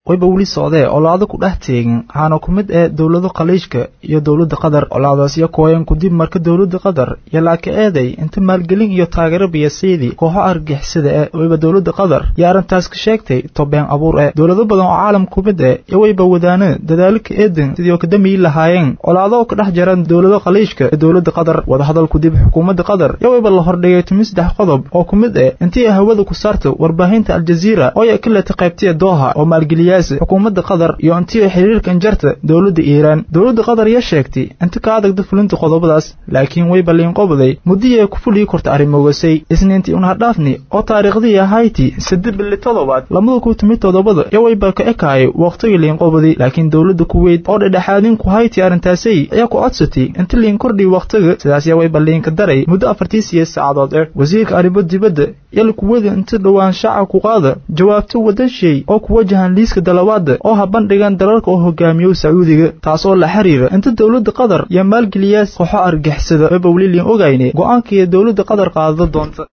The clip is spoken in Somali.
wayba weli socdee olaado ku dhex teegin waxaana ku mid ee dowlado khaliijka iyo dowladda qatar olaadaasyo kooyan kudib marka dowladda qatar iyo laaka eeday inta maalgelin iyo taageero biyasiidii kooxo argixisada ee wayba dowladda qatar iyo arrintaas ka sheegtay tobeen abuur ee dowlado badan oo caalam ku mid eh iyo wayba wadaana dadaalo ka eedan sidii oo kadamiyi lahaayeen olaado ka dhex jaran dowlado khaliijka iyo dowladda qatar wadahadal kudib xukuumadda qatar iyo wayba la hordhigay tumi saddex qodob oo ku mid eh intii hawada ku saarta warbaahinta aljaziira oo ay ka leta qaybtiya dooha oo maalgeliyaasa xukuumadda qatar iyo intii xiriirka injarta dowladda iiraan dowladda qatar iyo sheegtay inta ka adagda fulinta qodobadaas laakiin way balliinqobaday muddii ay ku fulii korta arrimogasay isniintii unhadhaafni oo taariikhdii ahayti saddex bili toddobaad lamada ku timid toddobada iyo wayba ka ekaayay waqtigii liinqobadi laakiin dowladda kuweyt oo dhedhexaadin ku hayti arrintaasay ayaa ku codsatay inta liin kordhiy waqtiga sidaas yaa wayba liinka daray muddo afartii siyeed saacadood eh wasiirka arrimo dibadda yala kuwada inta dhowaan shaaca ku qaada jawaabto wadashay oo ku wajahan liiska dalawaada oo ha bandhigan dalalka oo hogaamiyo sacuudiga taas oo la xiriira inta dowladda qatar iyo maalgeliyaas kooxo argixisada wayba weli liin ogayne go'aanka iyo dowladda qatar qaadada doonta